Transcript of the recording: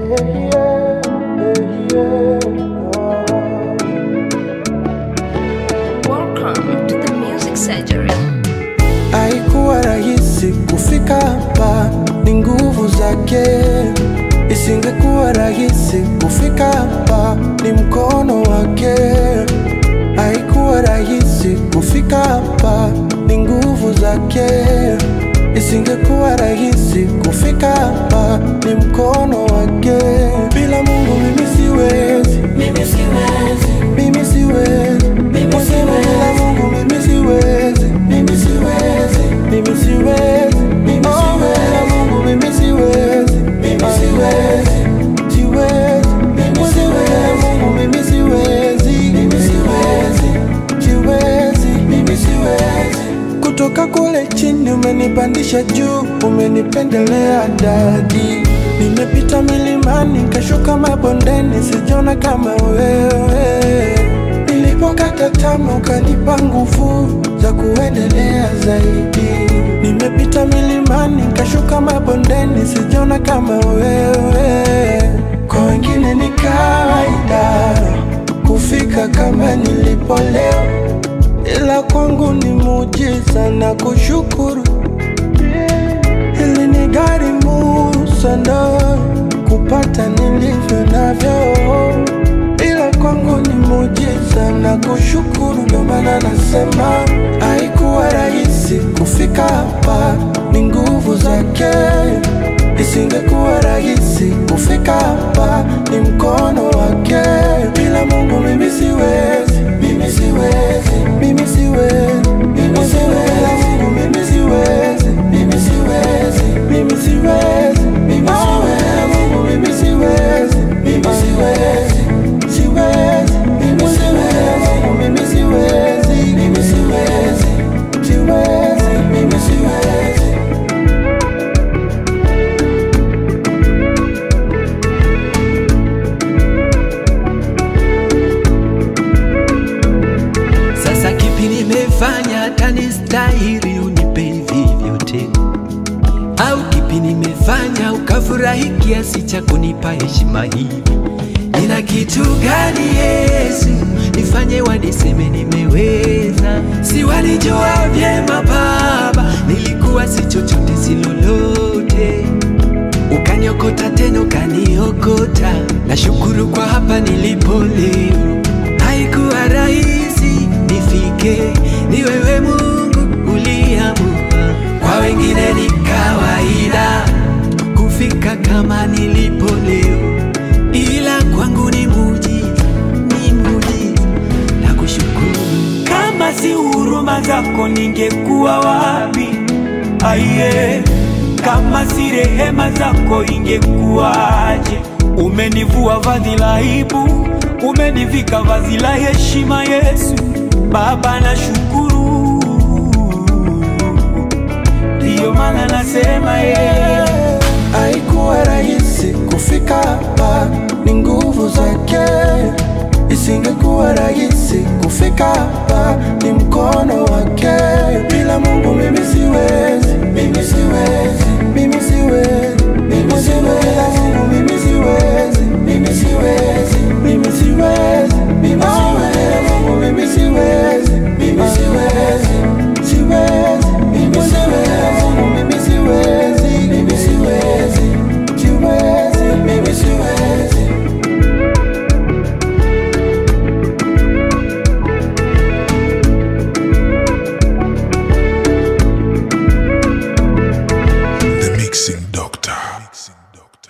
Welcome to the Music Surgery. Haikuwa rahisi kufika hapa, ni nguvu zake. Isingekuwa rahisi kufika hapa, ni mkono wake. Haikuwa rahisi kufika hapa, ni nguvu zake. Isingekuwa rahisi kufika hapa, ni mkono wake. Bila Mungu mimi siwezi, mimi siwezi, mimi siwezi, mimi siwezi. Bila Mungu mimi siwezi, mimi siwezi, mimi siwezi, mimi siwezi. Bila Mungu mimi siwezi, mimi siwezi, siwezi, mimi siwezi. Bila Mungu mimi siwezi, mimi siwezi, siwezi, mimi siwezi. Kutoka kule chini umenipandisha juu, umenipendelea dadi. Nimepita milimani, kashuka mabondeni, sijona kama wewe. Nilipokata tamaa, ukanipa nguvu za kuendelea zaidi. Nimepita milimani, kashuka mabondeni, sijona kama wewe. Kwa wengine ni kawaida kufika kama nilipo leo ila kwangu ni muujiza na kushukuru. Hili ni gharimu sana kupata nilivyo navyo, ila kwangu ni muujiza na kushukuru. Ndio maana nasema haikuwa rahisi kufika hapa, ni nguvu zake. Isingekuwa rahisi kufika hapa, ni mkono wake. Bila Mungu mimi siwezi, mimi siwezi, mimi siwezi, mimi siwezi. Bila Mungu mimi siwezi, mimi siwezi, mimi siwezi, mimi siwezi. Bila Mungu mimi siwezi, mimi siwezi, siwezi, mimi siwezi. Bila Mungu mimi siwezi, mimi siwezi, siwezi, mimi siwezi. Sasa kipi nimefanya hata nistahili unipe hivi vyote? Au kipi nimefanya ukafurahi kiasi cha kunipa heshima hivi? Nina kitu gani Yesu nifanye waniseme nimeweza? Si walijua vyema Baba, nilikuwa si chochote si lolote ukaniokota tena ukaniokota. Nashukuru kwa hapa nilipo leo. Haikuwa rahisi nifike, ni wewe Mungu uliamua. Kwa wengine ni kawaida kufika kama nilipo leo, ila kwangu ni muujiza, ni muujiza. Nakushukuru. Kama si huruma zako ningekuwa wapi? Aiye, kama si rehema zako ingekuwaje? Umenivua vazi la aibu, umenivika vazi la heshima. Yesu Baba, nashukuru, ndiyo maana nasema yeye